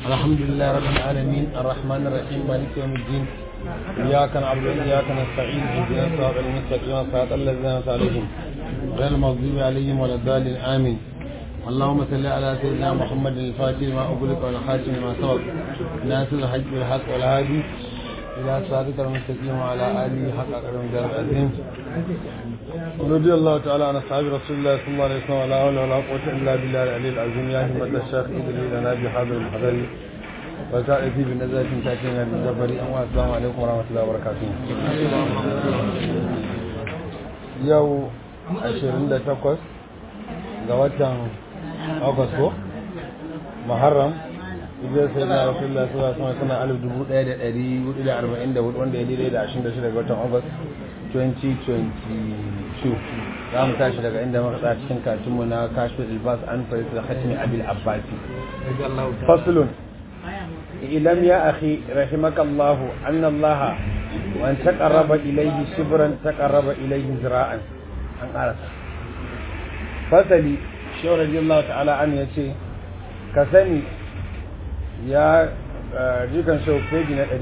الحمد لله رب العالمين الرحمن الرحيم مالك يوم الدين إياك نعبد وإياك نستعين اهدنا الصراط المستقيم صراط الذين أنعمت عليهم غير المغضوب عليهم ولا الضالين آمين اللهم صل على سيدنا محمد الفاتح لما أغلق والخاتم لما سبق ناصر الحج بالحق والهادي إلى صراطك المستقيم وعلى آله حق قدر الدار العظيم رضي الله تعالى عن أصحاب رسول الله صلى الله عليه وسلم ولا حول ولا قوة إلا بالله العلي العظيم يا همة الشيخ إدري لنا بحاضر الحضر وتأتي بنزلة تأتينا بالجبر السلام عليكم ورحمة الله وبركاته يو 28 ga watan August ko Muharram Ibiyar sai na Rasulullah sallallahu alaihi wasallam sana alif dubu ɗaya da ɗari hudu da arba'in da hudu wanda ya daidai da ashirin da shida ga watan August 2022 za mu tashi daga inda muka tsaya cikin katunmu na kashfin ilbas an farisa khatimi abil abbasi faslun ilam ya akhi rahimakallahu anna allah wa an taqarraba ilayhi shibran taqarraba ilayhi zira'an an karasa fasali shehu radiyallahu ta'ala an yace ka sani ya jikan shehu peji na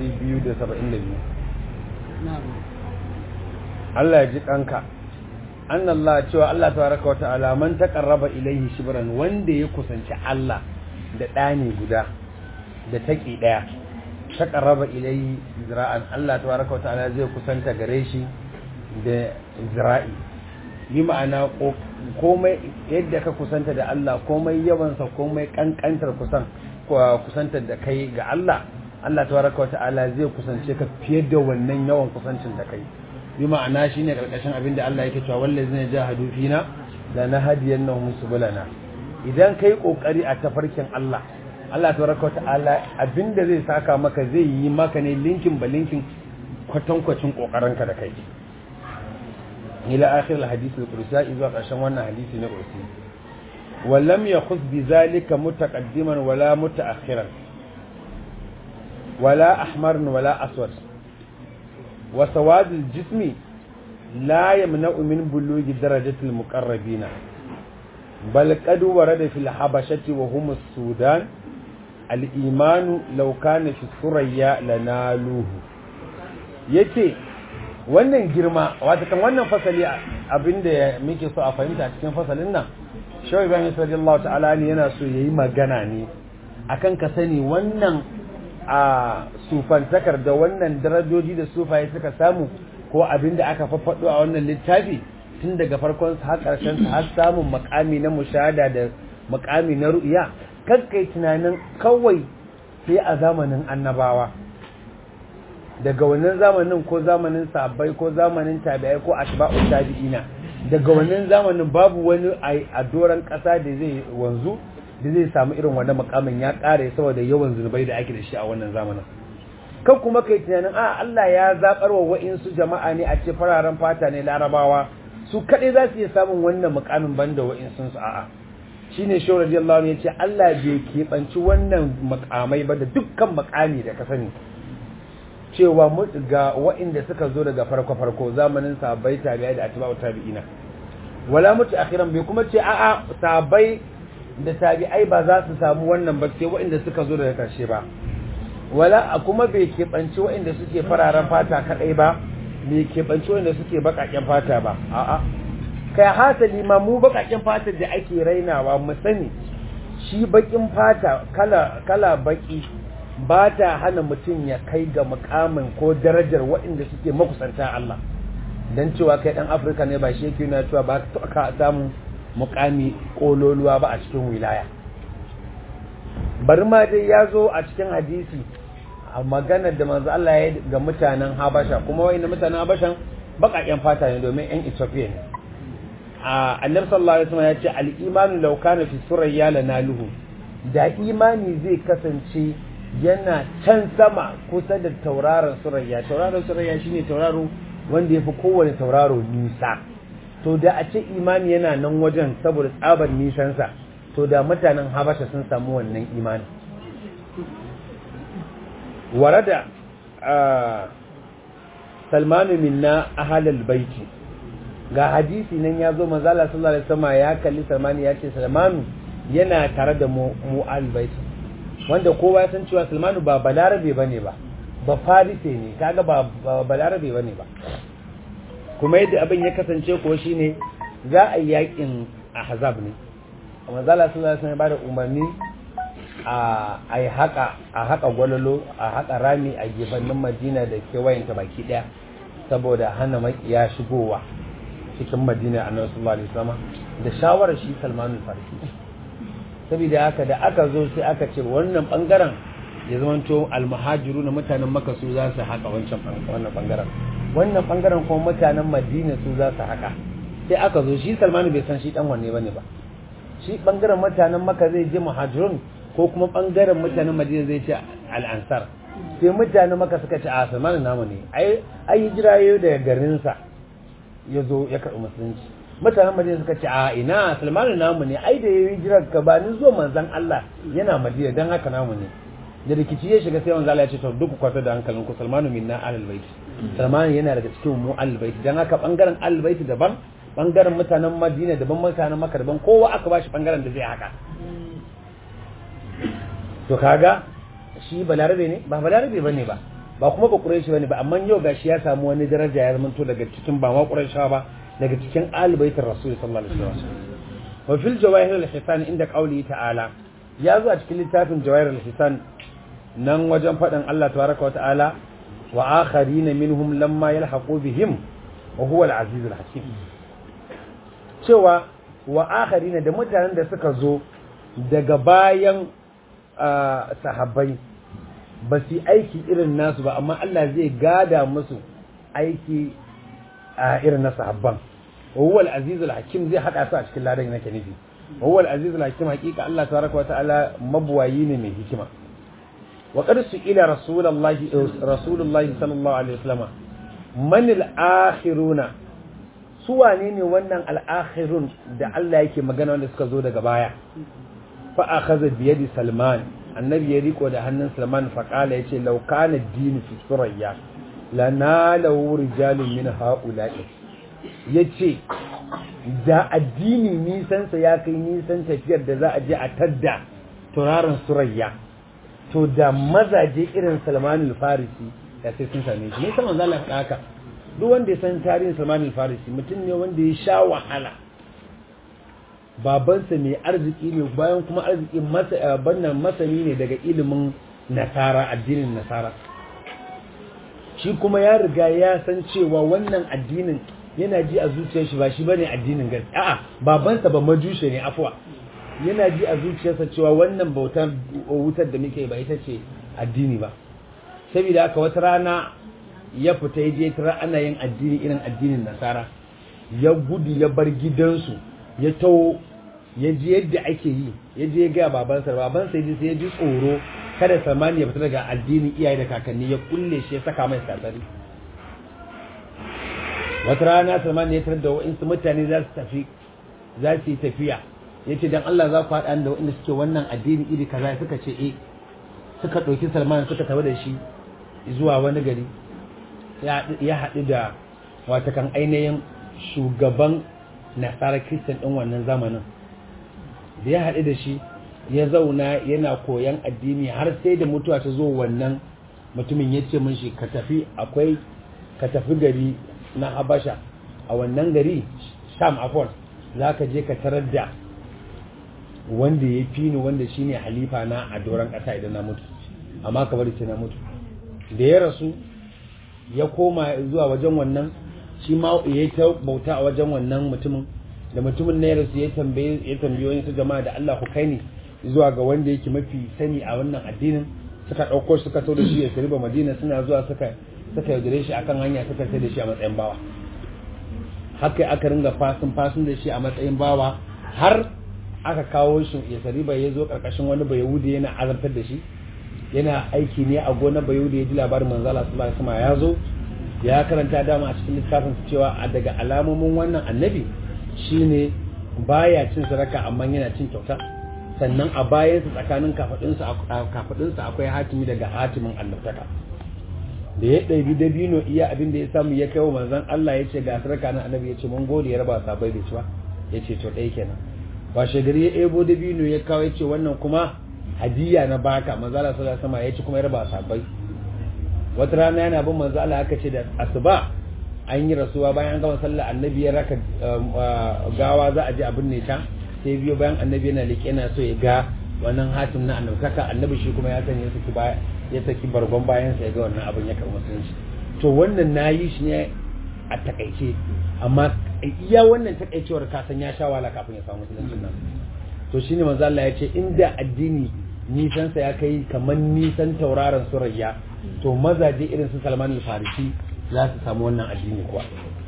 272 Allah ya ji kanka annallah cewa Allah tabaraka wa ta'ala man taqarraba ilayhi shibran wanda ya kusanci Allah da ɗani guda da taki daya taqarraba ilayhi zira'an Allah tabaraka wa ta'ala zai kusanta gare shi da zira'i yi ma'ana komai yadda ka kusanta da Allah komai yawansa komai kankantar kusan kusantar da kai ga Allah Allah tabaraka wa ta'ala zai kusance ka fiye da wannan yawan kusancin da kai bi ma'ana shine karkashin abin da Allah yake cewa wallazina jahadu fina la nahdiyannahum subulana idan kai kokari a tafarkin Allah Allah tabaraka ta'ala abinda zai saka maka zai yi maka ne linkin ba linkin kwatankwacin kokarin ka da kai ila akhir alhadith alqudsi zuwa karshen wannan hadisi na qudsi ولم يخذ بذلك متقدما ولا متأخرا ولا أحمر ولا أسود وسواد الجسم لا يمنع من بلوغ درجة المقربين بل قد ورد في الحبشة وهم السودان الإيمان لو كان في الثريا لنالوه yace wannan girma wata kan wannan fasali abinda muke so a fahimta cikin fasalin nan shawai ibrahim sallallahu ta'ala ne yana so yayi magana ne akan ka sani wannan a sufantakar da wannan darajoji da sufaye suka samu ko abin da aka faffaɗo a wannan littafi tun daga farkon har ƙarshen har samun makami na mushahada da makami na ru'iya kakkai tunanin kawai sai a zamanin annabawa daga wannan zamanin ko zamanin sabbai ko zamanin tabi'ai ko atba'u tabi'ina daga wannan zamanin babu wani a doron ƙasa da zai wanzu da zai samu irin wannan makamin ya kare saboda yawan zunubai da ake da shi a wannan zamanin kan kuma kai tunanin a Allah ya zabar wa wa'insu jama'a ne a ce fararen fata ne larabawa su kaɗai za su iya samun wannan makamin banda wa'insun su a'a shine shi radiyallahu anhu yace Allah bai keɓanci wannan makamai ba da dukkan makami da ka sani cewa ga wa'inda suka zo daga farko farko zamanin sahabbai tabi'ai da atba'u tabi'ina wala mutu akhiran bai kuma ce a'a sahabbai da tabi'ai ba za su samu wannan ba sai waɗanda suka zo daga ƙarshe ba wala a kuma bai keɓanci waɗanda suke fararen fata kaɗai ba bai keɓanci waɗanda suke baƙaƙen fata ba a'a kai hasali ma mu baƙaƙen fata da ake rainawa mu sani shi baƙin fata kala kala baƙi ba ta hana mutum ya kai ga mukamin ko darajar waɗanda suke makusanta Allah dan cewa kai ɗan Afirka ne ba shi yake nuna cewa ba ka samu mukami kololuwa ba a cikin wilaya bari ma dai ya zo a cikin hadisi a maganar da manzo Allah ya ga mutanen Habasha kuma wayanda mutanen Habashan bakaken fata ne domin yan Ethiopia ne a annabi sallallahu alaihi wasallam ya ce al-imanu law kana fi surayya lanaluhu da imani zai kasance yana can sama kusa da tauraron surayya tauraron surayya shine tauraro wanda yafi kowane tauraro nisa to da a ce imani yana nan wajen saboda tsabar nisansa to da mutanen habasha sun samu wannan imani warada salmanu minna ahalal baiti ga hadisi nan ya zo manzala sallallahu alaihi wasallam ya kalli salmanu ya ce salmanu yana tare da mu mu albaiti wanda kowa ya san cewa Salmanu ba balarabe bane ba ba farise ne kaga ba balarabe bane ba kuma yadda abin ya kasance ko shine za a yi yakin ahzab ne amma zalla sallallahu alaihi wasallam ya bada umarni a yi haka a haka gwalolo a haka rami a gefannin madina da kewayenta baki daya saboda hana makiya shigowa cikin madina a nan sallallahu alaihi wasallam da shawarar shi salmanul farisi saboda haka da aka zo sai aka ce wannan bangaren ya zamanto almuhajiru na mutanen maka su za su haka wancan wannan bangaren wannan bangaren kuma mutanen madina su za su haka sai aka zo shi salmanu bai san shi dan wanne bane ba shi bangaren mutanen maka zai je muhajirun ko kuma bangaren mutanen madina zai ce al'ansar sai mutanen maka suka ce a salmanu namu ne ai ai hijira yayin da garinsa ya zo ya karɓi musulunci mutanen madina suka ce a ina salmanu namu ne ai da yayi hijira ka ba ni zo manzon Allah yana madina dan haka namu ne da rikici ya shiga sai manzo Allah ya ce to duk kwata da hankalin ku salmanu minna ahlul bait salmanu yana daga cikin mu ahlul bait dan haka bangaren ahlul bait daban bangaren mutanen madina daban mutanen maka daban kowa aka bashi bangaren da zai haka to kaga shi balarabe ne ba balarabe bane ba ba kuma ba quraishi bane ba amma yau gashi ya samu wani daraja ya zama to daga cikin ba ma quraishawa ba daga cikin albaitin rasul sallallahu alaihi wasallam wa fil jawahir al-hisan inda qawli ta'ala ya zo a cikin littafin jawahir al-hisan nan wajen faɗin Allah tabaraka wa ta'ala wa akharina minhum lamma yalhaqu bihim wa huwa al-aziz al-hakim cewa wa akharina da mutanen da suka zo daga bayan sahabbai ba su aiki irin nasu ba amma Allah zai gada musu aiki a irin na sahabban huwa al-aziz al-hakim zai hada su a cikin ladan nake nufi huwa al-aziz al-hakim hakika Allah tabaraka wa ta'ala mabuwayi ne mai hikima wa qad su'ila rasulullahi rasulullahi sallallahu alaihi wasallam man al-akhiruna su wane ne wannan al-akhirun da Allah yake magana wanda suka zo daga baya fa akhadha bi yadi salman annabi ya riko da hannun salman fa kala yace law kana ad-din fi surayya lanalahu rijalun min ha'ula'i yace da addini nisansa ya kai nisan tafiyar da za a je a tadda turarin surayya to da mazaje irin salman al-farisi da sai sun same shi nisan manzo Allah haka duk wanda ya san tarihin salman al-farisi mutum ne wanda ya sha wahala babansa mai arziki ne bayan kuma arziki bannan masani ne daga ilimin nasara addinin nasara shi kuma ya riga ya san cewa wannan addinin yana ji a zuciyar shi ba shi bane addinin gaske a'a babansa ba majushe ne afwa yana ji a zuciyarsa cewa wannan bautar wutar da muke ba ita ce addini ba saboda haka wata rana ya fita ya je tara ana yin addini irin addinin nasara ya gudu ya bar gidansu ya taho ya ji yadda ake yi ya je ga babansa babansa ya ji sai ya ji tsoro kada samani ya fita daga addinin iyaye da kakanni ya kulle shi ya saka mai sassari wata rana samani ya tarar da wa'insu mutane za su tafi za su yi tafiya ya ce don Allah za ku haɗa da waɗanda suke wannan addini iri kaza suka ce e suka ɗauki salman suka tafi da shi zuwa wani gari ya haɗu da watakan ainihin shugaban nasarar kristan ɗin wannan zamanin da ya haɗu da shi ya zauna yana koyan addini har sai da mutuwa ta zo wannan mutumin ya ce mun shi ka tafi akwai ka tafi gari na habasha a wannan gari sham afon za ka je ka tarar da wanda ya fi ni wanda shine halifa na a doron ƙasa idan na mutu amma ka bari ce na mutu da ya rasu ya koma zuwa wajen wannan shi ma ya ta bauta a wajen wannan mutumin da mutumin na ya rasu ya tambaye ya tambaye wani su jama'a da Allah ku kai ni zuwa ga wanda yake mafi sani a wannan addinin suka ɗauko suka so da shi ya riba madina suna zuwa suka suka yaudare shi akan hanya suka sai da shi a matsayin bawa haka aka ringa fasin fasin da shi a matsayin bawa har aka kawo shi ya sariba ya zo karkashin wani bayahudi yana azabtar da shi yana aiki ne a gonar bayahudi ya ji labarin manzala sallallahu alaihi wasallam ya zo ya karanta dama a cikin littafin cewa a daga alamomin wannan annabi shine baya cin sadaka amma yana cin kyauta sannan a bayansa tsakanin kafadunsa akwai hatimi daga hatimin allantaka da ya ɗabi dabino iya abin da ya samu ya kai wa manzon Allah ya ce ga sadaka na annabi ya ce mun gode ya raba sabai da ciwa ya ce to ɗaya kenan ba shagari ya ebo dabino ya kawo ya ce wannan kuma hadiya na baka manzo Allah sallallahu alaihi wasallam ya ci kuma ya raba sahabbai wata rana yana bin manzo Allah aka ce da asuba an yi rasuwa bayan an gama sallah annabi ya raka gawa za a je abin ne ta sai biyo bayan annabi yana leƙe yana so ya ga wannan hatim na annabi kaka annabi shi kuma ya sanya saki baya ya saki bargon bayan sa ya ga wannan abin ya karɓi musulunci to wannan nayi shi ne a takaice amma iya wannan takaicewar ka san ya sha wala kafin ya samu musulunci nan to shine manzo Allah ya ce inda addini nisan sa ya kai kamar nisan tauraron surayya to mazaje irin su Salman al-Farisi za su samu wannan addini kuwa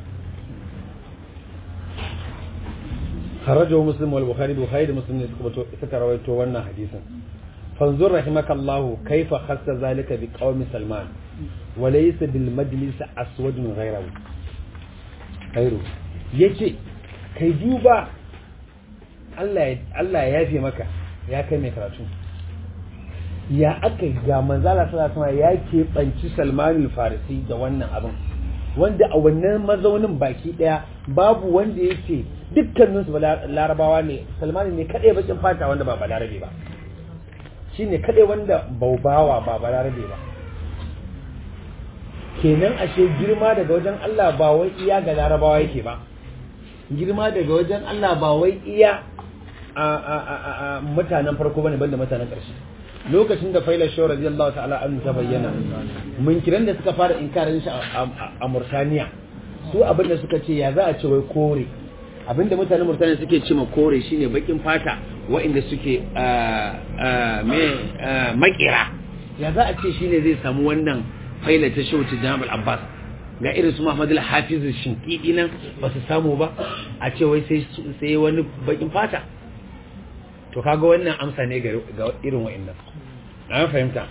خرجه مسلم والبخاري البخاري مسلم suka rawaito wannan hadisin fanzur rahimakallahu kaifa khassa zalika bi qaumi salman wa laysa bil majlis aswadun ghayrahu khairu yace kai duba Allah Allah ya yafe maka ya kai mai karatu ya aka ga manzala sallallahu alaihi ya keɓanci Salman al-Farisi da wannan abin wanda a wannan mazaunin baki daya babu wanda yake dukkaninsu larabawa ne Salman ne kadai bakin fata wanda ba balarabe ba shine kadai wanda baubawa ba balarabe ba kenan ashe girma daga wajen Allah ba wai iya ga larabawa yake ba girma daga wajen Allah ba wai iya a mutanen farko bane banda mutanen ƙarshe lokacin da faila shawar radiyallahu ta'ala an ta bayyana munkiran da suka fara inkarin shi a Murtaniya su abin da suka ce ya za a ce wai kore abin da mutanen Murtaniya suke ce ma kore shine bakin fata wa'inda suke makira ya za a ce shine zai samu wannan faila ta shawar Jamal Abbas ga irin su Muhammad al-Hafiz Shinkidi nan ba su samu ba a ce wai sai wani bakin fata to kaga wannan amsa ne ga irin wa'annan an fahimta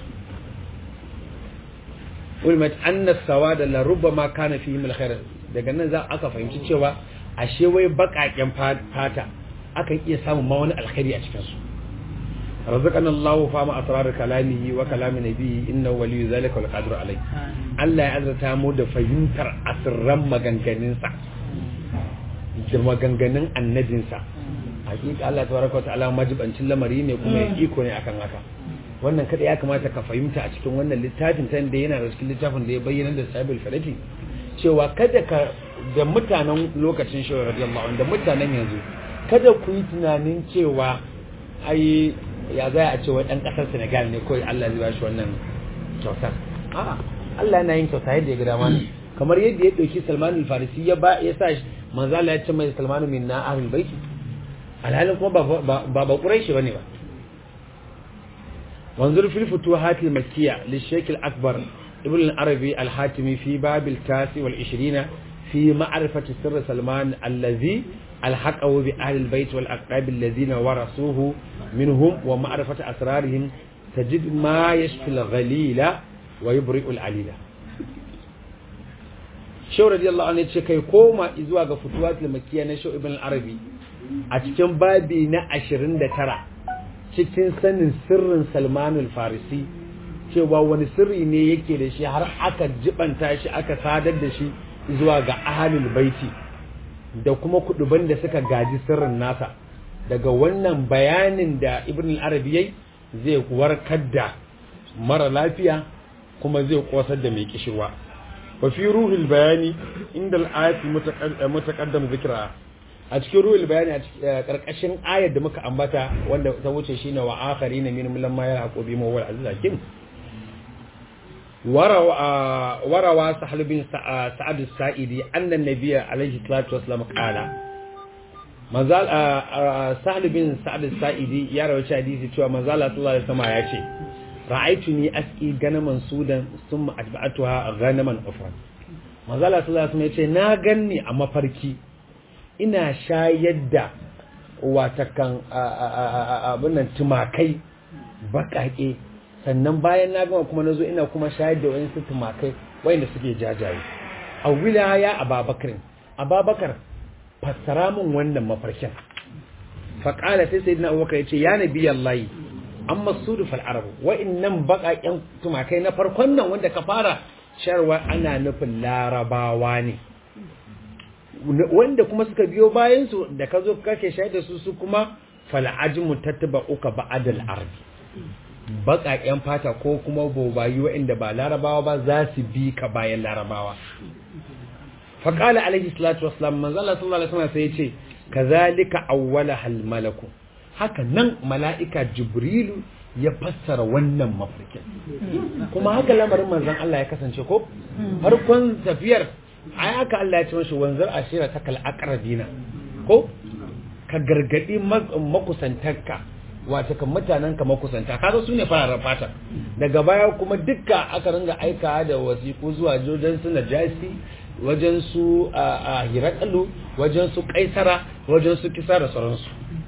ulmat anna sawada la rubbama kana fihi min alkhair daga nan za aka fahimci cewa ashe wai bakaken fata akan iya samun ma wani alkhairi a cikin su razaqana Allah fa ma asrar kalamihi wa kalami nabiyyi innahu waliyyu zalika wal qadiru alai Allah ya azurta mu da fahimtar asirran maganganunsa da maganganun annabinsa hakika Allah tabaraka wataala majibancin lamari ne kuma ya iko ne akan haka wannan kada ya kamata ka fahimta a cikin wannan littafin ta da yana da cikin littafin da ya bayyana da sabil falati cewa kada ka da mutanen lokacin shi radiyallahu anhu da mutanen yanzu kada ku yi tunanin cewa ai ya za a ce wai dan kasar Senegal ne kawai Allah zai bashi wannan kyautar a'a Allah yana yin kyauta yadda ya ga dama kamar yadda ya dauki Salman al-Farisi ya ba ya sa manzo Allah ya ce mai Salman min na ahlul baiti alhalin kuma ba ba ƙuraishi ba ne ba wanzur fil futuhat al makkiyya li shaykh al akbar ibn al arabi al hatimi fi bab al tasi wal 20 fi ma'rifati sirr salman allazi alhaqahu bi ahli al bayt wal aqrab alladhina warasuhu minhum wa ma'rifati asrarihim tajid ma yashfi al ghalila wa yubri'u al alila Shau radiyallahu anhu ce kai koma zuwa ga futuhat al makkiyya na Shau ibn al arabi a cikin babi na ashirin da tara cikin sanin sirrin salmanul farisi cewa wani sirri ne yake da shi har aka jibanta shi aka sadar da shi zuwa ga ahalul baiti da kuma kuduban da suka gaji sirrin nasa daga wannan bayanin da ibn al-arabi yayi zai warkar da mara lafiya kuma zai kosar da mai kishirwa wa fi ruhul bayani inda al-ayati mutaqaddam zikra a cikin ruhul bayani a karkashin ayar da muka ambata wanda ta wuce shine wa akharina min lamma yarhaqu bi mawal aziz hakim warawa warawa sahal bin sa'ad as-sa'idi anna an-nabiy alayhi salatu wassalam qala manzal sahal bin sa'ad as-sa'idi ya rawaita hadisi cewa manzal sallallahu alaihi wasallam ya ce ra'aytuni asqi ganaman sudan thumma atba'atuha ghanaman ufran manzal sallallahu alaihi wasallam ya ce na ganni a mafarki ina shayar da watakan abinan tumakai bakake sannan bayan na gama kuma nazo ina kuma shayar da wayansu tumakai wayanda suke jajaye a wilaya ababakar ababakar fassara min wannan mafarkin faƙala sai sayyidina abubakar ya ce ya nabi allahi amma sudu fal arabu wa'annan bakaken tumakai na farkon nan wanda ka fara sharwa ana nufin larabawa ne wanda kuma suka biyo bayan su da ka zo kake shaida su su kuma fal'ajmu tattaba uka ba'dal ardi baƙaƙen fata ko kuma bobayi waɗanda ba larabawa ba za su bi ka bayan larabawa faƙala alaihi salatu wasalam manzo Allah sallallahu alaihi wasallam sai ya ce kazalika awwala hal malaku haka nan mala'ika jibrilu ya fassara wannan mafarkin kuma haka lamarin manzon Allah ya kasance ko farkon tafiyar ai haka Allah ya ce mashi wanzar ashira ta kal aqrabina ko ka gargadi makusantarka wato kan mutanen ka makusanta kaga su ne fararen fata daga baya kuma dukka aka ringa aika da wasiku zuwa jojen su najasi wajen su a hirakalu wajen su kaisara wajen su kisa da sauransu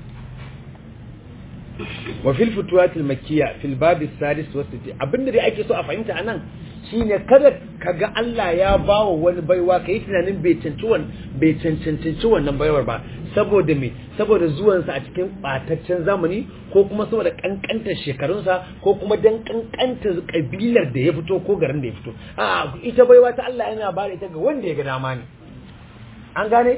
wa fil futuwatil makkiya fil babi sadis wa sitti abinda dai ake so a fahimta anan shine kada kaga Allah ya bawa wani baiwa kai tunanin bai cancanci wannan bai cancanci wannan baiwar ba saboda me saboda zuwan sa a cikin bataccen zamani ko kuma saboda kankantar shekarunsa ko kuma dan kankantar kabilar da ya fito ko garin da ya fito a ita baiwa ta Allah yana ba ita ga wanda ya ga dama ne an gane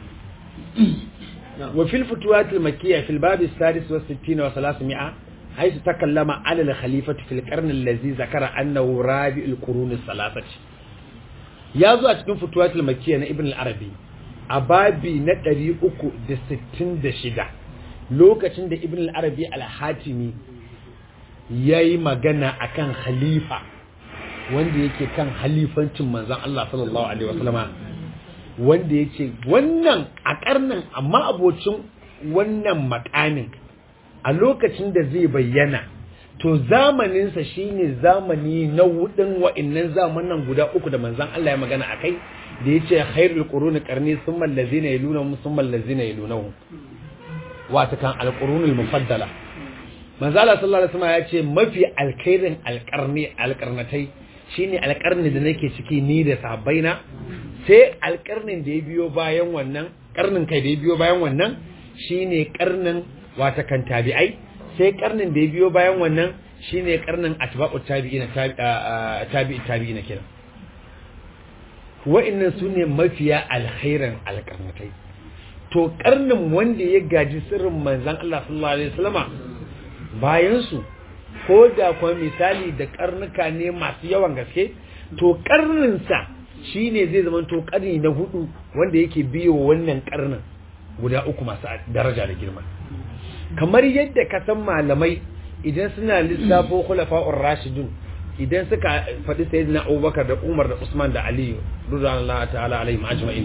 وفي الفتوات المكية في الباب السادس والستين وثلاثمائة حيث تكلم على الخليفة في القرن الذي ذكر أنه رابع القرون الثلاثة يازو أتكون فتوات المكية ابن العربي أبابي نتري أكو دي ستين دي شدا لوكا تند ابن العربي الحاتمي yayi magana akan khalifa wanda yake kan halifancin manzon Allah sallallahu alaihi wasallama wanda ya ce wannan a karnin amma abocin wannan makamin a lokacin da zai bayyana to zamaninsa shine zamani na wudin wa'annan zamanan guda uku da manzan Allah ya magana a kai da ya ce khairul quruni qarni thumma allazina yalunahum thumma allazina yalunahum wata kan alqurunul mufaddala manzan Allah sallallahu alaihi wasallam ya ce mafi alkhairin alqarni alqarnatai shine alqarni da nake ciki ni da sahabbaina sai alƙarnin da ya biyo bayan wannan ƙarnin kai da ya biyo bayan wannan shine ƙarnin wata kan tabi'ai sai ƙarnin da ya biyo bayan wannan shine ƙarnin atba'u tabi'ina tabi'i tabi'ina kenan wa'annan sune mafiya alkhairan alƙarnatai to ƙarnin wanda ya gaji sirrin manzon Allah sallallahu alaihi wasallama bayan su ko da kuma misali da ƙarnuka ne masu yawan gaske to ƙarninsa shi ne zai zama to karni na hudu wanda yake biyo wannan karnin guda uku masu daraja da girma kamar yadda ka san malamai idan suna lissafo khulafa'ur rashidun idan suka faɗi sayyidina Abubakar da Umar da Usman da Ali radiyallahu ta'ala alaihim ajma'in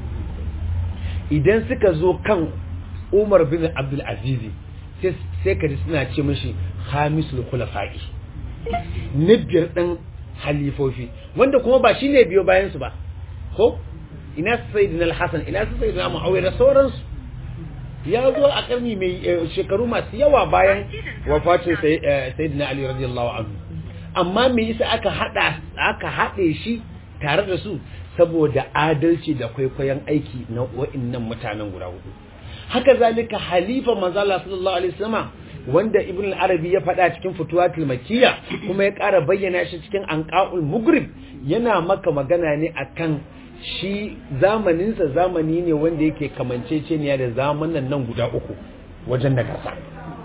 idan suka zo kan Umar bin Abdul Aziz sai ka ji suna ce mishi khamisul khulafa'i na biyar ɗin halifofi wanda kuma ba shi ne biyo bayansu ba ko ina su sai dinar hassan ina su sai dinar ma'auya da sauransu ya zo a karni mai shekaru masu yawa bayan wafatin sai dinar ali radiyallahu anhu amma me yasa aka hada aka haɗe shi tare da su saboda adalci da kwaikwayon aiki na wa'annan mutanen guda hudu haka zalika halifa manzala sallallahu alaihi wasallam wanda ibn al-arabi ya faɗa cikin futuwatul makiyya kuma ya ƙara bayyana shi cikin anqaul mugrib yana maka magana ne akan shi zamaninsa zamani ne wanda yake kamanceceniya da zamanan nan guda uku wajen da kasa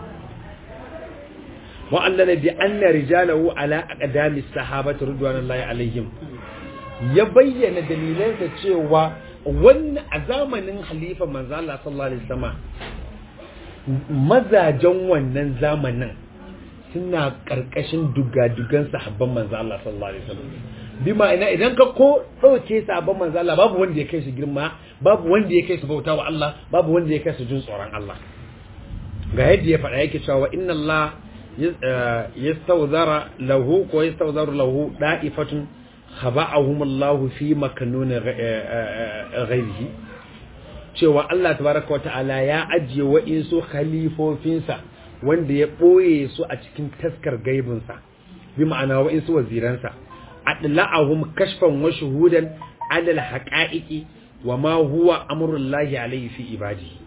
wa allana bi anna rijalahu ala aqdami sahabati ridwanullahi alaihim ya bayyana dalilan da cewa wannan a zamanin khalifa manzo Allah sallallahu alaihi wasallam mazajen wannan zamanin suna ƙarƙashin dugadugan sahabban manzo Allah sallallahu alaihi wasallam bi ma'ana idan ka ko ɗauke sahabban manzo Allah babu wanda ya kai su girma babu wanda ya kai su bauta wa Allah babu wanda ya kai su jin tsoron Allah ga yadda ya faɗa yake cewa inna Allah yastawzara lahu ko yastawzaru lahu da'ifatun khaba'ahum Allah fi makanun ghairihi cewa Allah tabaraka wa ta'ala ya ajiye wa'insu khalifofinsa wanda ya ɓoye su a cikin taskar gaibinsa bi ma'ana wa'insu waziransa adla'ahum kashfan wa shuhudan alal haqa'iqi wa ma huwa amrullahi alayhi fi ibadihi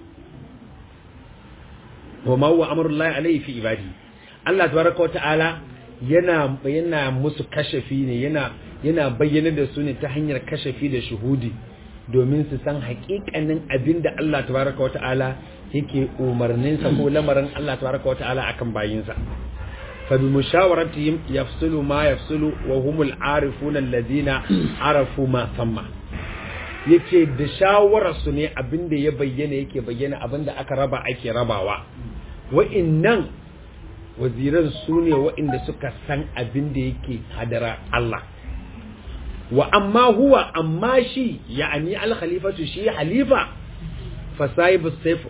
wa ma huwa amrullahi alayhi fi ibadihi Allah tabaraka wa ta'ala yana yana musu kashafi ne yana yana bayyana da su ne ta hanyar kashafi da shuhudi domin su san hakikanin abin da Allah tabaraka wata'ala yake umarninsa ko lamarin Allah tabaraka wata'ala akan bayinsa fa bi mushawaratihim yafsulu ma yafsulu wa humul arifuna alladhina arafu ma thamma yace da shawararsu ne abinda ya bayyana yake bayyana abinda aka raba ake rabawa wa'innan waziran su ne wa'inda suka san abinda yake hadara Allah wa amma huwa amma shi ya'ani al-khalifatu shi halifa fa sahibu sayf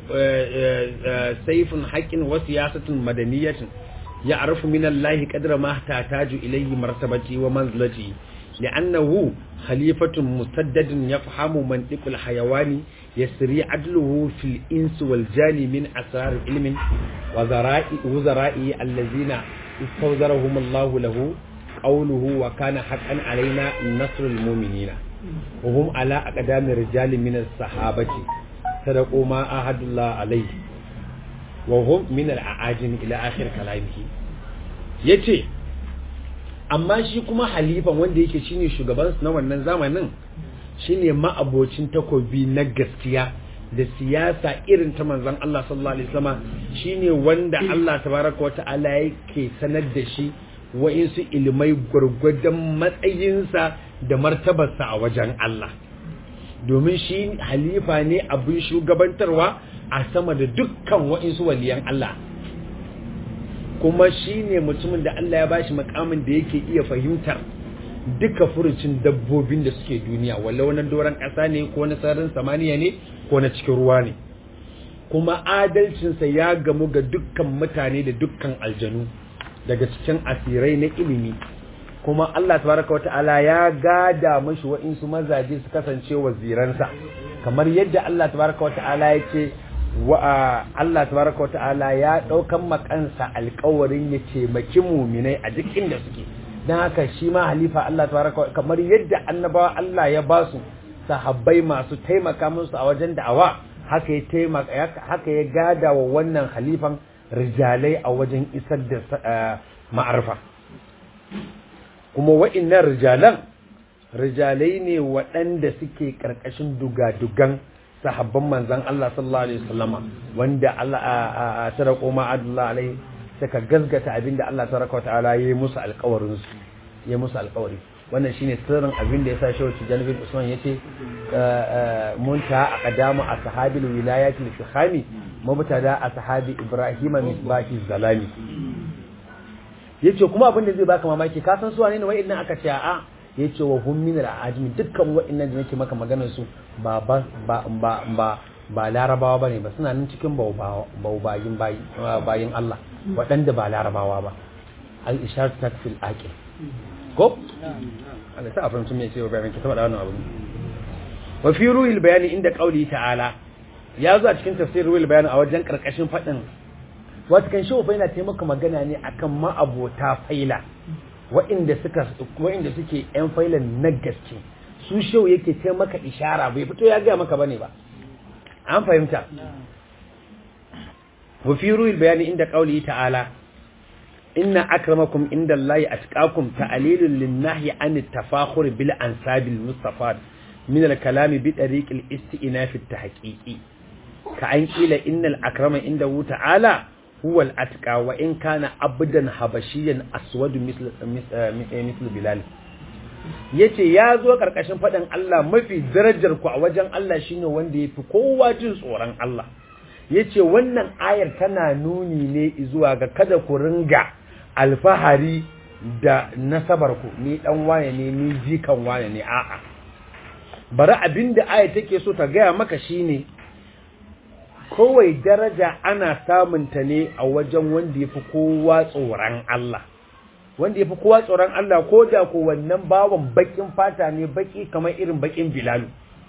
sayfun haqqin wa siyasatun madaniyatin ya'rifu min Allah qadra ma tataju ilayhi martabati wa manzilati لأنه خليفة مسدد يفهم منطق الحيوان يسري عدله في الإنس والجان من أسرار علم وزرائه الذين استوزرهم الله له قوله وكان حقا علينا نصر المؤمنين وهم على أقدام رجال من الصحابة صدقوا ما أهد الله عليه وهم من الأعاجم إلى آخر كلامه يتي amma shi kuma halifan wanda yake shine shugaban na wannan zamanin shine ma'abocin takobi na gaskiya da siyasa irin ta manzon Allah sallallahu alaihi wasallam shine wanda Allah tabaraka wa ta'ala yake sanar da shi wa'insu ilimai gwargwadon matsayinsa da martabarsa a wajen Allah domin shi halifa ne abin shugabantarwa a sama da dukkan wa'insu waliyan Allah kuma shi ne mutumin da Allah ya bashi makamin da yake iya fahimtar duka furucin dabbobin da suke duniya walau na doron ƙasa ne ko na sararin samaniya ne ko na cikin ruwa ne kuma adalcinsa ya gamu ga dukkan mutane da dukkan aljanu daga cikin asirai na ilimi kuma Allah tabaraka wata'ala ya gada mashi wa'insu mazaje su kasance waziransa kamar yadda Allah tabaraka wata'ala ya ce wa Allah tabaraka wata'ala ya daukan makansa alƙawarin ya taimaki muminai a duk inda suke dan haka shi ma halifa Allah tabaraka kamar yadda annabawa Allah ya ba su sahabbai masu taimaka musu a wajen da'awa haka ya taimaka haka ya gada wa wannan halifan rijalai a wajen isar da ma'arfa kuma wa'innan rijalan rijalai ne waɗanda suke ƙarƙashin dugadugan sahabban manzan Allah sallallahu alaihi wasallama wanda Allah a sarako ma Allah alaihi suka gazgata abinda Allah tabaraka wa ta'ala yayi musu alƙawarin su yayi musu alƙawari wannan shine sirrin abinda yasa Shehu Tijani bin Usman yace munta aqdamu ashabil wilayatil fikhami mubtada ashabi Ibrahim misbahi zalami yace kuma abinda zai baka mamaki ka san su wane ne wa'annan aka ce a'a ya ce wa hun minar ajimi dukkan waɗannan da nake maka maganar su ba ba ba ba ba larabawa bane ba suna nan cikin baubayin bayin Allah waɗanda ba larabawa ba al ishar takfil aqil ko Allah sa afran me ce bayan ki tabbata wannan abu wa fi ruhil bayani inda qauli ta'ala ya zo a cikin tafsir ruhil bayani a wajen karkashin fadin wata kan shi fa yana taimaka magana ne akan ma'abota faila wa'inda suka wa'inda suke yan failan na gaske su shau yake ce maka ishara bai fito ya ga maka bane ba an fahimta wa fi ruhil bayani inda qauli ta'ala inna akramakum inda Allahi atqakum ta'lilun lin-nahyi an at-tafakhur bil ansabil mustafad min al-kalami bi tariq al-istinaf at-tahqiqi ka an qila innal akrama indahu ta'ala huwa al-atqa wa in kana abdan habashiyan aswad misl misl bilal yace ya zo karkashin fadin Allah mafi darajar ku a wajen Allah shine wanda yafi kowa jin tsoron Allah yace wannan ayar tana nuni ne zuwa ga kada ku ringa alfahari da nasabar ku ni dan waye ne ni jikan waye ne a'a bari abinda ayar take so ta gaya maka shine kowai daraja ana samunta ne a wajen wanda ya fi kowa tsoron Allah wanda ya fi kowa tsoron Allah ko da ko wannan bawan bakin fata ne baki kamar irin bakin bilalu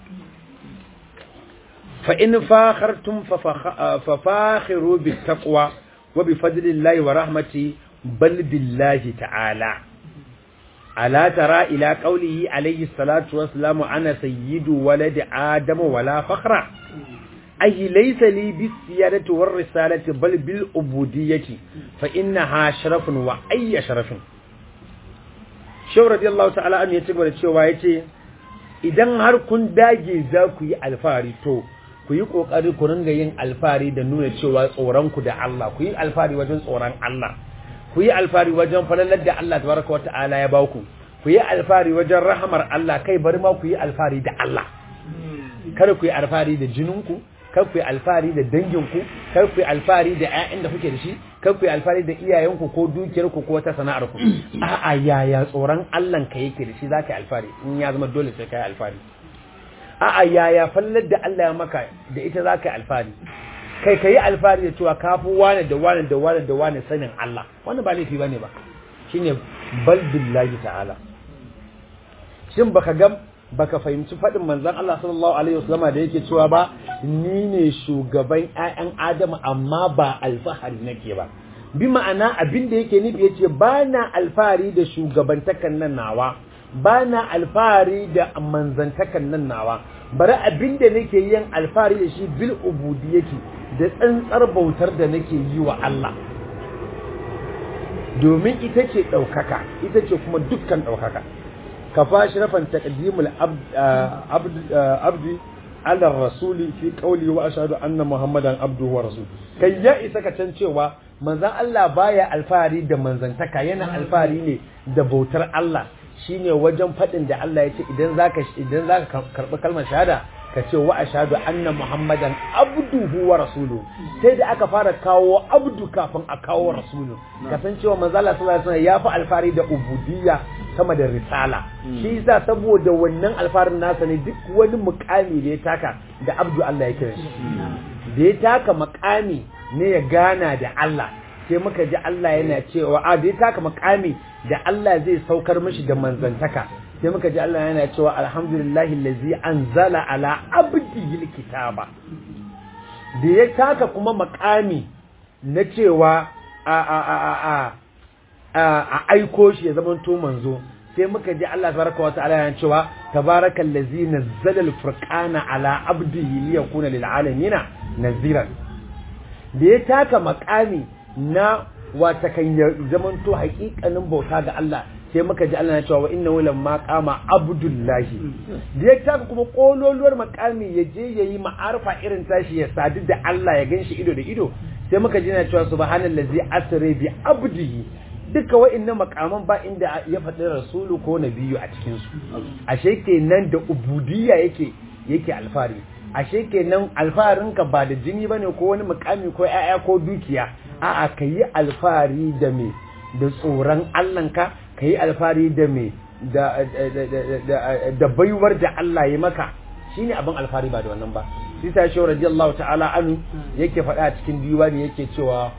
fa in fakhartum fa fakhiru bit taqwa wa bi fadlillahi wa rahmati bal billahi ta'ala ala tara ila qawlihi alayhi salatu wassalamu ana sayyidu waladi adama wala fakhra أي ليس لي بالسيادة والرسالة بل بالعبودية فإنها شرف وأي شرف شو رضي الله تعالى عنه يتبع cewa yace idan har kun dage za ku yi alfari to ku yi kokari ku ringa yin alfari da nuna cewa tsoron ku da Allah ku yi alfari wajen tsoron Allah ku yi alfari wajen falalar da Allah tabaraka wata'ala ya baku ku yi alfari wajen rahamar Allah kai bari ma ku yi alfari da Allah kada ku yi alfari da jininku kar ku yi alfari da danginku kar ku yi alfari da ƴaƴan da kuke da shi kar ku yi alfari da iyayenku ko dukiyarku ko wata sana'ar ku a'a yaya tsoron Allah ka yake da shi zaka yi alfari in ya zama dole sai ka yi alfari a'a yaya fallar da Allah ya maka da ita zaka yi alfari kai ka yi alfari da cewa kafi wane da wane da wane da wane sanin Allah wannan ba laifi bane ba shine bal billahi ta'ala shin baka ga baka fahimci faɗin manzon Allah sallallahu alaihi wasallama da yake cewa ba ni ne shugaban ƴaƴan Adamu amma ba alfahari nake ba bi ma'ana abin da yake nufi yace ba na alfahari da shugabantakan nan nawa ba na alfahari da manzantakan nan nawa bari abin da nake yin alfahari da shi bil ubudiyyati da tsantsar bautar da nake yi wa Allah domin ita ce ɗaukaka ita ce kuma dukkan ɗaukaka ka fashi rafan taqdimul abdi ala rasuli fi qawli wa ashhadu anna muhammadan abduhu wa rasul kai ya isa ka can cewa manzon Allah baya alfahari da manzantaka yana alfahari ne da bautar Allah shine wajen faɗin da Allah ya ce idan zaka idan zaka karɓi kalmar shahada ka ce wa ashhadu anna muhammadan abduhu wa rasuluhu sai da aka fara kawo abdu kafin a kawo rasulu kasancewa manzo Allah sallallahu alaihi wasallam ya fi alfari da ubudiyya sama da risala shi yasa saboda wannan alfarin nasa ne duk wani mukami da ya taka da abdu Allah ya kira shi da ya taka mukami ne ya gana da Allah sai muka ji Allah yana cewa a da ya taka mukami da Allah zai saukar mishi da manzantaka sai muka ji Allah yana cewa alhamdulillahi allazi anzala ala abdihi alkitaba da ya taka kuma makami na cewa a a a a a a aiko shi ya zama to manzo sai muka ji Allah tabaraka wata'ala yana cewa tabarakal ladzi nazzala al-furqana ala abdihi liyakuna lil alamin naziran da ya taka makami na wata kan ya zaman to hakikanin bauta ga Allah sai muka ji Allah na cewa wa innahu lamma qama abdullahi da ya taka kuma kololuwar makami ya je yayi ma'arfa irin tashi ya sadu da Allah ya ganshi ido da ido sai muka ji na cewa subhanallazi asra bi abdihi duka wa'annan makaman ba inda ya faɗi rasulu ko nabiyu a cikin su ashe kenan da ubudiyya yake yake alfari ashe kenan alfarinka ba da jini bane ko wani mukami ko 'ya'ya ko dukiya a'a kayi alfari da me da tsoron Allahnka ka yi alfari da me da baiwar da Allah ya maka shine abin alfari ba da wannan ba shi ta shi radiyallahu ta'ala anu yake faɗa a cikin diwani yake cewa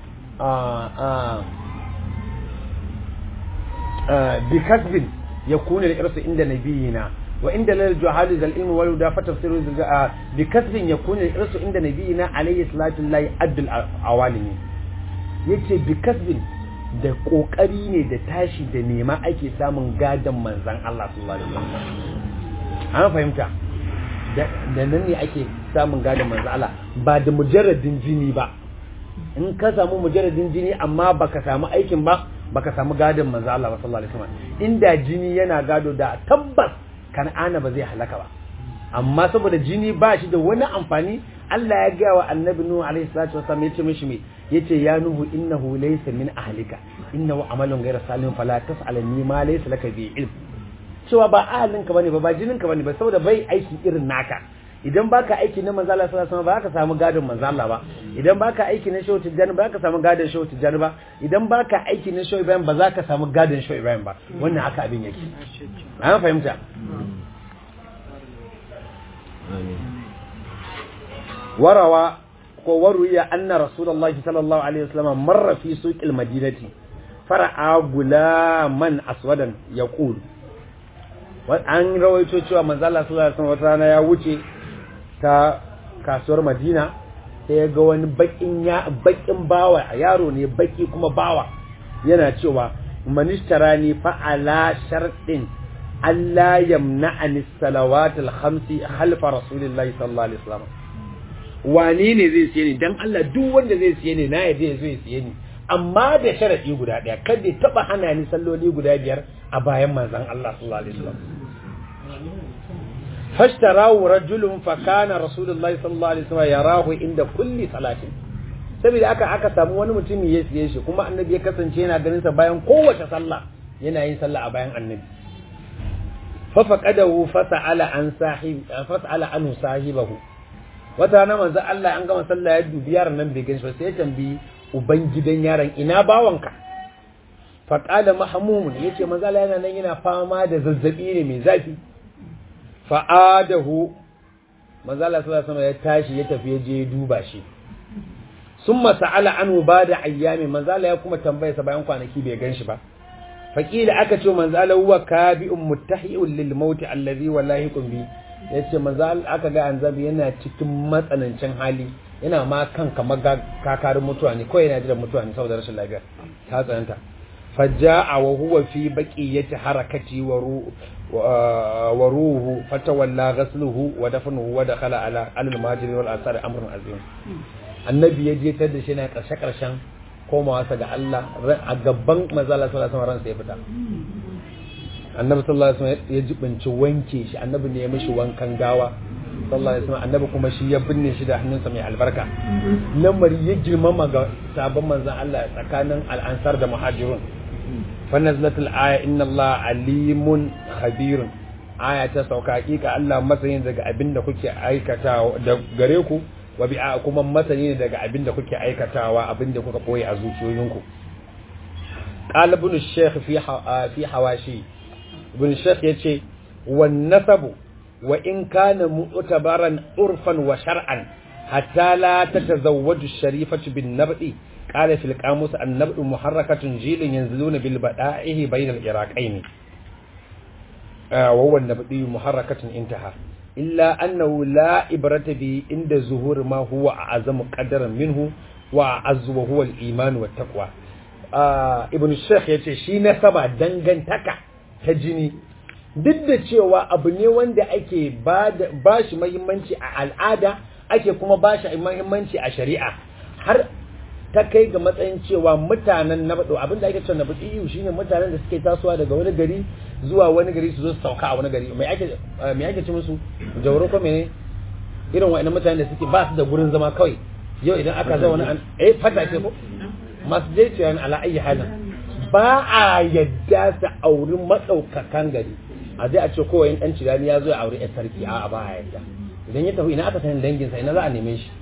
bi kasbin yakunu al-irsu inda nabiyina wa inda lal juhali zal ilmi wal da fatafsiru bi kasbin yakunu al-irsu inda nabiyina alayhi salatu lillahi addul awalimi yace bi kasbin da kokari ne da tashi da nema ake samun gadon manzan Allah sallallahu alaihi wasallam an fahimta da nan ne ake samun gadon manzan Allah ba da mujarradin jini ba in ka samu mujarradin jini amma baka samu aikin ba baka samu gadon manzan Allah sallallahu alaihi wasallam inda jini yana gado da tabbas kan'ana ba zai halaka ba amma saboda jini ba shi da wani amfani Allah ya gaya wa annabi Nuhu alaihi salatu wasallam yace mishi me yace ya Nuhu innahu laysa min ahlika innahu amalun ghayra salim fala tas'alni ma laysa laka bi ilm cewa ba ahalinka bane ba ba jininka bane ba saboda bai aiki irin naka idan baka aiki na manzo Allah sallallahu alaihi wasallam ba ka samu gadon manzo Allah ba idan baka aiki na shehu tijjani ba ka samu gadon shehu tijjani ba idan baka aiki na shehu Ibrahim ba za ka samu gadon shehu Ibrahim ba wannan haka abin yake an fahimta warawa ko waruya anna rasulullahi sallallahu alaihi wasallam marra fi suqil madinati fara'a gulaman aswadan yaqul an rawaito cewa manzo Allah sallallahu alaihi wasallam wata rana ya wuce ta kasuwar Madina sai ya ga wani bakin ya bakin bawa yaro ne baki kuma bawa yana cewa manistarani fa ala shartin Allah yamna'ani salawatul khamsi halfa rasulillahi sallallahu alaihi wasallam wane ne zai siye ni dan Allah duk wanda zai siye ni na yaje zai siye ni amma da sharadi guda daya kada ya taba hana ni salloli guda biyar a bayan manzon Allah sallallahu alaihi wasallam fashtarahu rajulun fa kana rasulullahi sallallahu alaihi wasallam yarahu inda kulli salatin saboda aka aka samu wani mutum ya siye shi kuma annabi ya kasance yana ganin sa bayan kowace sallah yana yin sallah a bayan annabi fa faqadahu fasa'ala an sahib fasa'ala anhu sahibahu wata na manzo Allah an gama sallah ya dubi yaron nan bai ganshi ba sai ya tambayi uban gidan yaron ina bawanka fa qala mahmum yace manzo Allah yana nan yana fama da zazzabi ne mai zafi fa adahu manzo Allah sallallahu alaihi wasallam ya tashi ya tafi ya je duba shi summa sa'ala anhu bada ayyami manzo Allah ya kuma tambaye sa bayan kwanaki bai ganshi ba faqila aka ce manzo Allah huwa kabi'un muttahi'un lil maut allazi wallahi kun bi yace manzo Allah aka ga anzabi yana cikin matsanancin hali yana ma kan kamar kakarin mutuwa ne kawai yana jiran mutuwa ne saboda rashin lafiya ta tsananta faja'a wa huwa fi baqiyati harakati wa wa ruhu fatawalla ghasluhu wa dafnuhu wa dakhala ala al-majri wal asar amrun azim annabi ya je tar da shi na karshe karshen komawa sa ga Allah a gaban manzo Allah sallallahu alaihi wasallam ransa ya fita annabi sallallahu alaihi wasallam ya jibinci wanke shi annabi ne ya mishi wankan gawa sallallahu alaihi wasallam annabi kuma shi ya binne shi da hannunsa mai albarka lamari ya girmama ga sabon manzon Allah tsakanin al-ansar da muhajirun fa nazlatul aya inna Allah alimun khabirun aya ta sauka hakika Allah masanin daga abin da kuke aikatawa da gare ku wa bi kuma masani ne daga abin da kuke aikatawa abin da kuka koyi a zuciyoyinku qala ibn shaykh fi fi hawashi ibn shaykh yace wan nasabu wa in kana mu'tabaran urfan wa shar'an hatta la tatazawwaju sharifatu bin nab'i qala fil qamus an nab'u muharrakatun jilin yanziluna bil bada'ihi bayna al iraqaini wa huwa an nab'i muharrakatun intaha illa annahu la ibrata bi inda zuhur ma huwa a'zamu qadaran minhu wa azzu wa huwa al iman wa taqwa ibn shaykh yace shi nasaba dangantaka ta jini duk da cewa abu ne wanda ake ba shi mahimmanci a al'ada ake kuma ba shi mahimmanci a shari'a har ta kai ga matsayin cewa mutanen na baɗo abinda ake cewa na baɗo iyu shine mutanen da suke tasowa daga wani gari zuwa wani gari su zo su sauka a wani gari mai ake ci musu jauro ko mene irin wa'annan mutanen da suke ba su da gurin zama kawai yau idan aka zo wani eh fata ce ko masu je ciyan ala ayi halin ba a yadda su auri maɗaukakan gari a zai a ce kowa yin ɗan cirani ya zo ya auri 'yan sarki a ba a yadda idan ya tafi ina aka sanin danginsa ina za a neme shi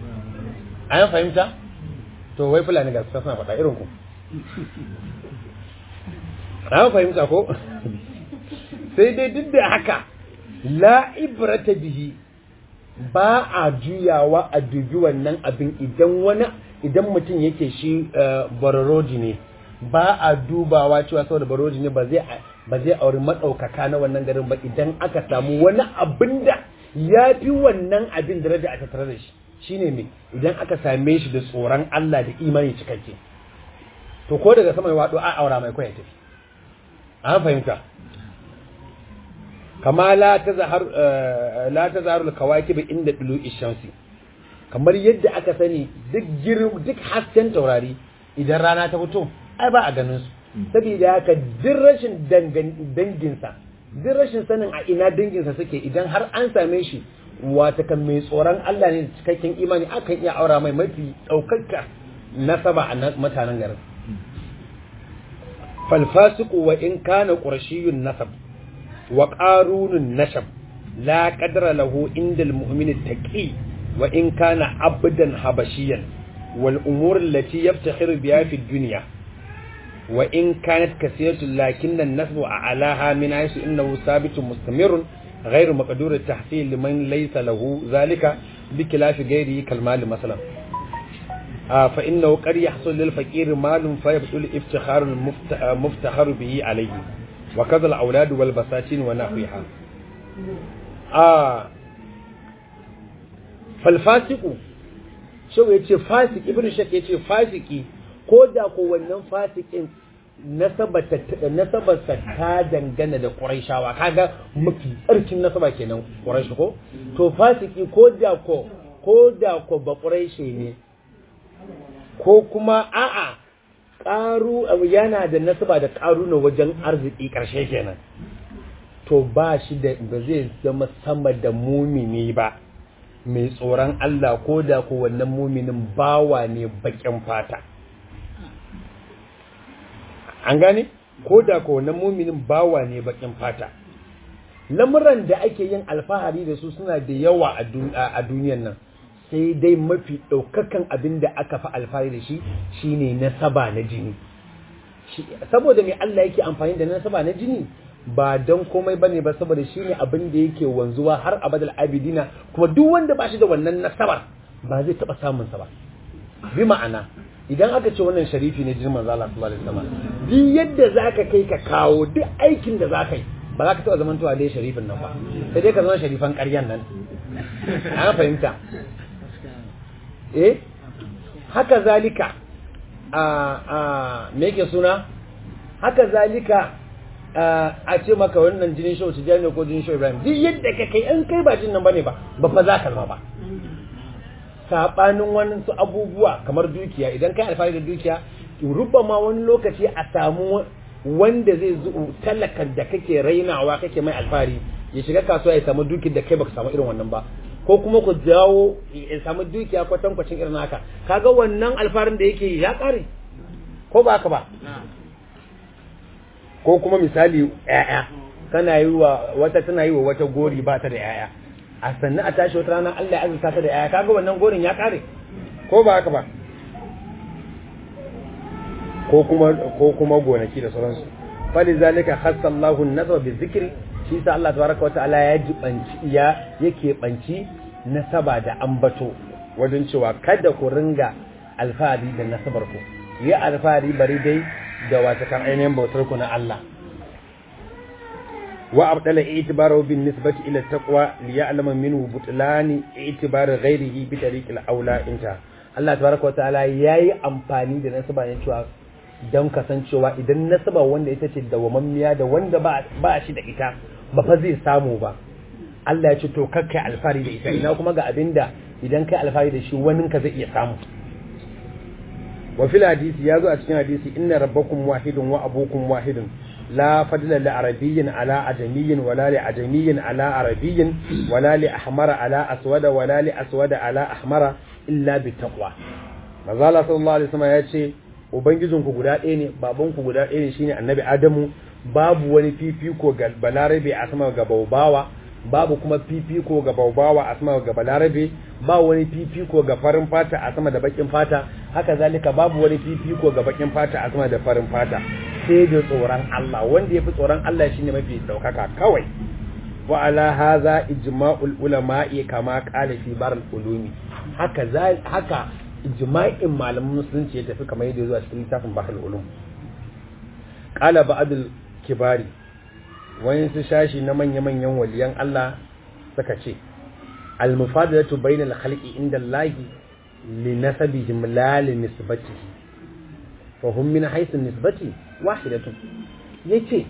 a yan fahimta to wai fulani ga suna faɗa irin ku a fahimta ko sai dai duk da haka la ibrata bihi ba a juyawa a dubi wannan abin idan wani idan mutum yake shi bararodi ne ba a dubawa cewa saboda baroji ne ba zai ba zai auri maɗaukaka na wannan garin ba idan aka samu wani abin da ya fi wannan abin daraja a tattare da shi shine me idan aka same shi da tsoron Allah da imani cikakke to ko daga sama ya wado a aura mai kwaya tafi an fahimta kama la tazhar la tazharu al-kawakib inda dulu shamsi kamar yadda aka sani duk duk hasken taurari idan rana ta fito ai ba a ganin su saboda haka duk rashin danginsa duk rashin sanin a ina danginsa suke idan har an same shi wata kan mai tsoron Allah ne da cikakken imani akan iya aura mai mafi ɗaukaka nasaba a mutanen garin falfasiku wa in kana qurashiyun nasab wa qarunun nashab la qadra lahu inda almu'min taqi wa in kana abdan habashiyan wal umur allati yaftakhiru biha fi dunya وإن كانت كثيرة لكن النسب أعلاها من حيث إنه ثابت مستمر غير مقدور التحصيل لمن ليس له ذلك بخلاف غيره كالمال مثلا آه فإنه قد يحصل للفقير مال فيبطل افتخار المفتخر به عليه وكذا الأولاد والبساتين ونحوها آه فالفاسق شو يتي فاسق ابن شك يتي فاسقي ko da ko wannan fasikin nasabarsa ta dangana da ƙuraishawa kaga mafi tsarkin nasaba kenan ƙuraishi ko to fasiki ko da ko ko da ko ba ƙuraishi ne ko kuma a'a ƙaru yana da nasaba da ƙaru na wajen arziki ƙarshe kenan to ba shi da ba zai zama sama da mumini ba mai tsoron Allah ko da ko wannan muminin bawa ne bakin fata an gane ko da ko wannan muminin bawa ne bakin fata lamuran da ake yin alfahari da su suna da yawa a duniyan nan sai dai mafi ɗaukakan abin da aka fi alfahari da shi shine nasaba na jini saboda mai Allah yake amfani da nasaba na jini ba don komai bane ba saboda shine abin da yake wanzuwa har abadal abidina kuma duk wanda ba shi da wannan nasabar ba zai taba samun sa ba bi ma'ana idan aka ce wannan sharifi ne jirman zala sallallahu alaihi wasallam duk yadda zaka kai ka kawo duk aikin da zaka yi ba za ka taba zamantowa dai sharifin nan ba sai dai ka zama sharifan ƙaryan nan an fahimta eh haka zalika a a me yake suna haka zalika a ce maka wannan jinin shau tijani ko jinin shau ibrahim duk yadda ka kai an kai ba jin nan bane ba ba fa za ka zama ba sabanin wani su abubuwa kamar dukiya idan kai alfahari da dukiya rubba ma wani lokaci a samu wanda zai zo talakan da kake rainawa kake mai alfahari ya shiga kasuwa ya samu dukiyar da kai baka samu irin wannan ba ko kuma ku jawo ya samu dukiya kwatankwacin irin haka kaga wannan alfarin da yake ya kare ko ba haka ba ko kuma misali ƴaƴa kana yi wa wata tana yi wa wata gori ba ta da ƴaƴa a sannan a tashi wata rana Allah ya azurta ta da ƴaƴa kaga wannan gorin ya kare ko ba haka ba ko kuma ko kuma gonaki da sauransu fali zalika khassa Allahu an-nazra bi dhikri shi sa Allah tabaraka wa ta'ala ya jibanci ya yake banci nasaba da ambato wajen cewa kada ku ringa alfahari da nasabar ku yi alfahari bari dai da wata kan ainihin bautar ku na Allah wa abdala i'tibaru bin nisbati ila taqwa li ya'lama minhu butlani i'tibar ghayrihi bi tariqil aula inta Allah tabaraka wa ta'ala yayi amfani da nasaba ne cewa don kasancewa idan nasaba wanda ita ce dawamammiya da wanda ba shi da ita ba fa zai samu ba Allah ya ce to kakkai alfari da ita ina kuma ga abinda idan kai alfari da shi wani ka zai iya samu wa fil hadisi ya zo a cikin hadisi inna rabbakum wahidun wa abukum wahidun la fadla li arabiyyin ala ajamiyyin wala li ajamiyyin ala arabiyyin wala li ahmara ala aswada wala li aswada ala ahmara illa bi taqwa manzo Allah sallallahu alaihi wasallam ya ce ubangijinku guda ɗaya ne babanku guda ɗaya ne shine annabi adamu babu wani fifiko ga balarabe a sama ga baubawa babu kuma fifiko ga baubawa a sama ga balarabe ba wani fifiko ga farin fata a sama da bakin fata haka zalika babu wani fifiko ga bakin fata a sama da farin fata sai da tsoron Allah wanda yafi tsoron Allah shine mafi daukaka kawai wa ala hadha ijma'ul ulama'i kama qala fi barul ulumi haka haka ijma'in malaman musulunci ya tafi kamar yadda zuwa cikin littafin bahar ulum qala ba'dul kibari wayan su shashi na manya manyan waliyan Allah suka ce al mufadalatu bainal khalqi inda Allah li nasabihim la li nisbatihi fa hum min haythu nisbati wahidatun yace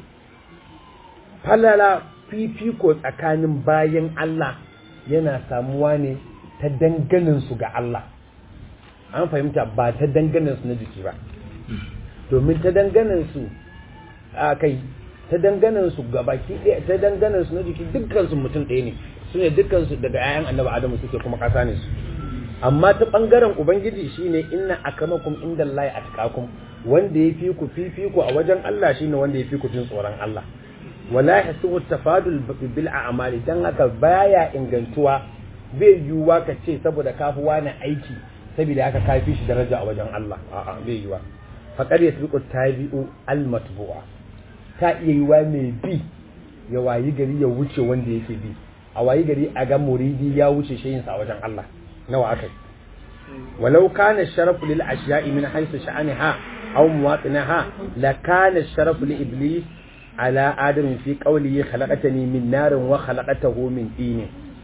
falala fifiko tsakanin bayan Allah yana samuwa ne ta danganin su ga Allah an fahimta ba ta danganin su na jiki ba domin ta danganin su a kai ta danganin su gabaki ɗaya ta danganin su na jiki dukkan su mutum ɗaya ne su ne dukkan su daga 'ya'yan annabi adamu suke kuma ƙasa ne su amma ta bangaren ubangiji shine inna akamakum indallahi atqakum wanda ya fi ku fifiku a wajen Allah shine wanda ya fi ku jin tsoron Allah wala yahsubu tafadul bil a'mali dan haka baya ingantuwa bai yiwuwa ka ce saboda kafi wani aiki saboda haka kafi shi daraja a wajen Allah a'a bai yiwuwa faqad yasbiqu tabi'u al matbu'a ta iya yiwuwa mai bi ya wayi gari ya wuce wanda yake bi a wayi gari a ga muridi ya wuce shayin sa a wajen Allah nawa akai walau kana sharafu lil ashiya'i min haythu sha'aniha aw muwatinaha la kana sharafu li iblis ala adamin fi qawlihi khalaqatani min narin wa khalaqatahu min tin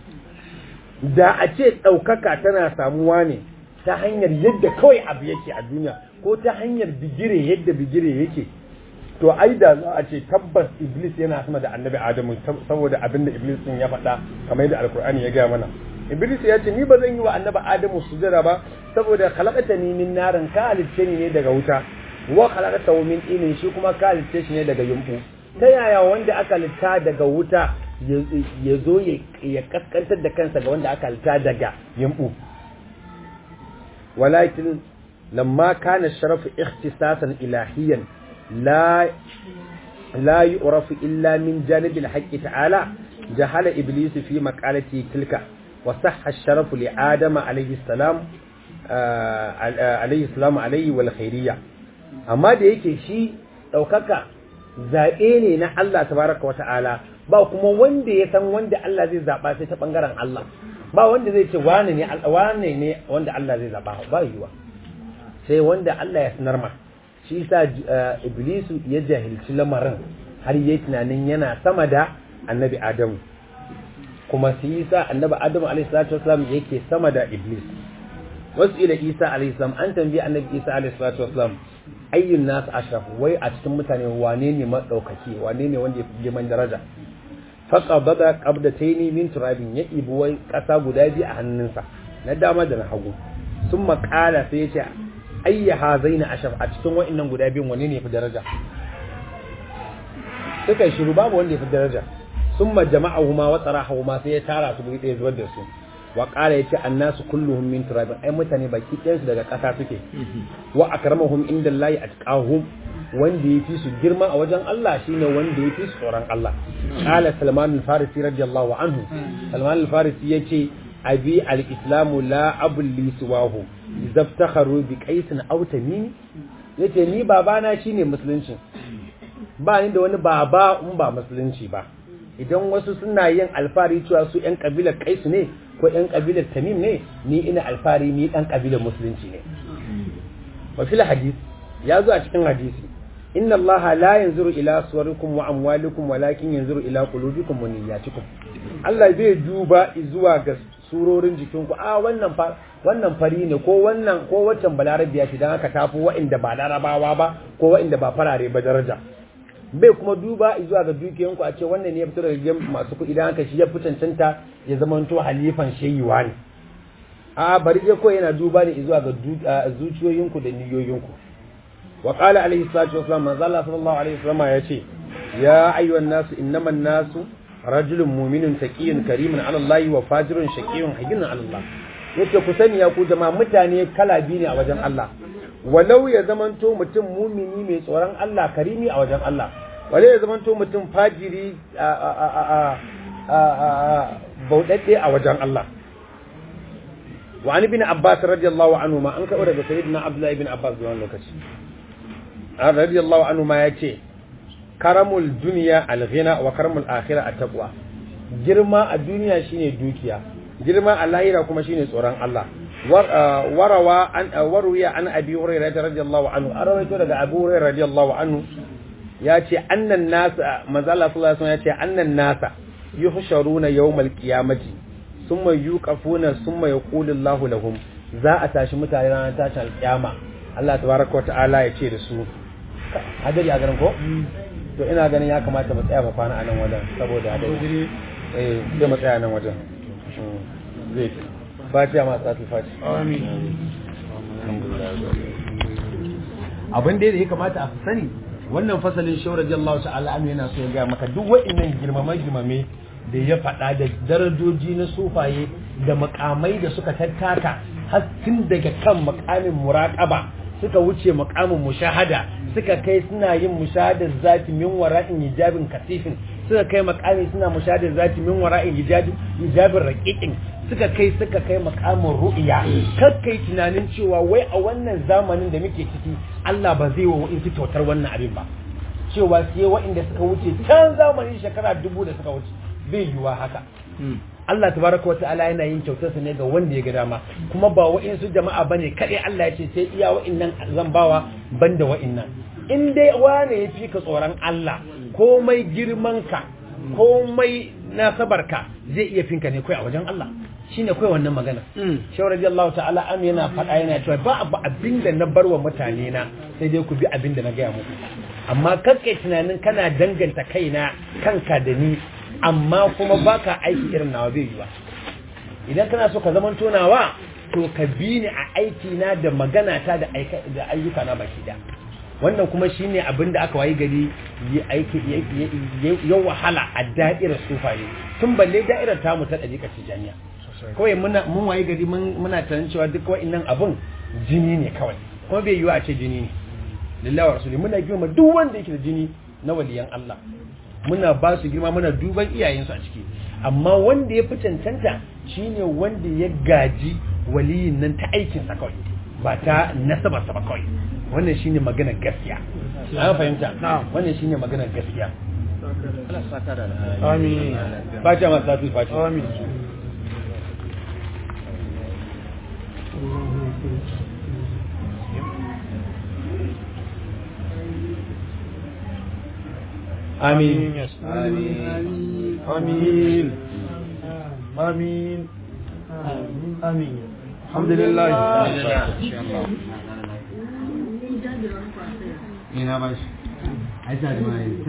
da a ce daukaka tana samuwa ne ta hanyar yadda kawai abu yake a duniya ko ta hanyar bigire yadda bigire yake to ai da za a ce tabbas iblis yana sama da annabi adamu saboda abin da iblis din ya faɗa kamar yadda alkur'ani ya gaya mana iblis ya ce ni ba zan yi wa annabi adamu sujada ba saboda khalaqatani min narin ka halicce ni ne daga wuta wa khalaqatahu min inin shi kuma ka halicce shi ne daga yumbu ta yaya wanda aka litta daga wuta ya zo ya kaskantar da kansa ga wanda aka halitta daga yambu walakin lamma kana sharafu ikhtisasan ilahiyan la la yu'rafu illa min janibil haqqi ta'ala jahala iblis fi maqalati tilka wa sahha ash-sharafu li adama alayhi salam alayhi salam alayhi wal khairiyya amma da yake shi daukaka zabe ne na Allah tabaraka wa ta'ala ba kuma wanda ya san wanda Allah zai zaba sai ta bangaren Allah ba wanda zai ce wane ne wane ne wanda Allah zai zaba ba yiwa sai wanda Allah ya sanar ma shi yasa iblisu ya jahilci lamarin har yayi tunanin yana sama da annabi Adamu kuma shi yasa annabi Adamu alaihi salatu wasallam yake sama da iblis wasu ila Isa alaihi salam an tambayi annabi Isa alaihi salatu wasallam ayyun nas ashraf wai a cikin mutane wane ne madaukaki wane ne wanda ya fi girman daraja faqabada qabdataini min turabin ya ibi wai kasa guda biyu a hannunsa na dama da na hagu sun makala sai ya ce ayya hazaina ashaf a cikin wa'annan guda biyun wane ne ya fi daraja suka shiru babu wanda ya fi daraja sun ma jama'ahuma wa tsarahuma sai ya tara su guri ɗaya zubar da su wa ƙara ya ce annasu kulluhum min turabin ai mutane baki ɗayansu daga ƙasa suke wa akramahum inda layi atqahum wanda ya fi su girma a wajen Allah shine wanda ya fi su tsoron Allah qala salman al-farisi radiyallahu anhu salman al-farisi yace abi al-islamu la abul li siwahu zaftakharu bi qaisin aw tamim yace ni babana shine musulunci ba ni da wani baba in ba musulunci ba idan wasu suna yin alfari cewa su yan kabilar kaisu ne ko yan kabilar tamim ne ni ina alfari ni dan kabilar musulunci ne wa fil hadith ya zo a cikin hadisi inna allaha la yanzuru ila suwarikum wa amwalikum walakin yanzuru ila qulubikum wa niyyatikum Allah bai duba zuwa ga surorin jikinku a wannan fa wannan fari ne ko wannan ko waccan balarabiya ce dan haka tafi wa'inda ba larabawa ba ko wa'inda ba farare ba daraja bai kuma duba zuwa ga dukiyanku a ce wannan ne ya fito daga gidan masu kuɗi dan haka shi ya fi cancanta ya zamanto halifan shayiwa ne a bari je ko yana duba ne zuwa ga zuciyoyinku da niyoyinku وقال عليه الصلاة والسلام من ظل صلى الله عليه وسلم يأتي يا أيها الناس إنما الناس رجل مؤمن تقي كريم على الله وفاجر شقي حزين على الله yace ku sani ya ku jama'a mutane kala biyu ne a wajen Allah walau ya zamanto mutum mumini mai tsoron Allah karimi a wajen Allah walau ya zamanto mutum fajiri bauɗaɗɗe a wajen Allah wa an ibn Abbas radiyallahu anhu ma an kaɓo daga sayyidina Abdullah ibn Abbas da wani lokaci radiyallahu anhu ma yace karamul duniya alghina wa karamul akhirah at-taqwa girma a duniya shine dukiya girma a lahira kuma shine tsoron Allah warawa an waruya an abi hurairah radiyallahu anhu arawaito daga abu hurairah radiyallahu anhu yace annan nasa manzo Allah sallallahu alaihi wasallam yace annan nasa yuhsharuna yawmal qiyamati summa yuqafuna summa yaqulu Allahu lahum za a tashi mutane ranar tashin alkiyama Allah tabaraka wa ta'ala ya ce da su hadari a garin ko to ina ganin ya kamata mu tsaya mu kwana a nan wajen saboda hadari eh sai mu tsaya nan wajen zai fatiha ma tsatu fati amin abin da ya kamata a sani wannan fasalin shawar radiyallahu ta'ala anhu yana so ya ga maka duk wa'annan girmame girmame da ya faɗa da darajoji na sufaye da makamai da suka tattaka har tun daga kan makamin muraqaba suka wuce makamin mushahada suka kai suna yin mushahadar zati min wara'in hijabin kasifin suka kai makami suna mushahadar zati min wara'in hijabin hijabin raqiqin suka kai suka kai makamin ru'ya kai tunanin cewa wai a wannan zamanin da muke ciki Allah ba zai wa wa'in kyautar wannan abin ba cewa sai wa'inda suka wuce can zamanin shekara dubu da suka wuce bai yiwa haka Allah tabaraka wa ta'ala yana yin kyautarsa ne ga wanda ya ga dama kuma ba wa'insu jama'a bane kadai Allah ya ce sai iya wa'innan zan bawa banda wa'innan in dai wane ya fi ka tsoron Allah komai girman ka komai nasabarka zai iya finka ne kai a wajen Allah shine kai wannan magana shawar radiyallahu ta'ala an yana faɗa yana cewa ba abu abinda na barwa mutane na sai dai ku bi abinda na gaya muku amma kakkai tunanin kana danganta kaina kanka da ni amma kuma baka aiki irin nawa bai yi ba idan kana so ka zaman tonawa to ka bi ni a aiki na da magana ta da ayyuka na baki da wannan kuma shine abin da aka wayi gari ya wahala a da'irar sufaye tun balle da'irar tamu ta ɗariƙar tijaniya kawai muna mun wayi gari muna tunanin cewa duk wa'innan abun jini ne kawai kuma bai yiwu a ce jini ne lillahi wa rasuli muna girma duk wanda yake da jini na waliyan Allah muna ba su girma muna duban iyayensu a ciki amma wanda ya fi cancanta shine wanda ya gaji waliyin nan ta aikinsa kawai ba ta nasabarsa ba kawai wannan shine maganar gaskiya an fahimta wannan shine maganar gaskiya amin fatiha masu tafi fatiha amin amin amin amin amin amin alhamdulillah ina ba shi ai ta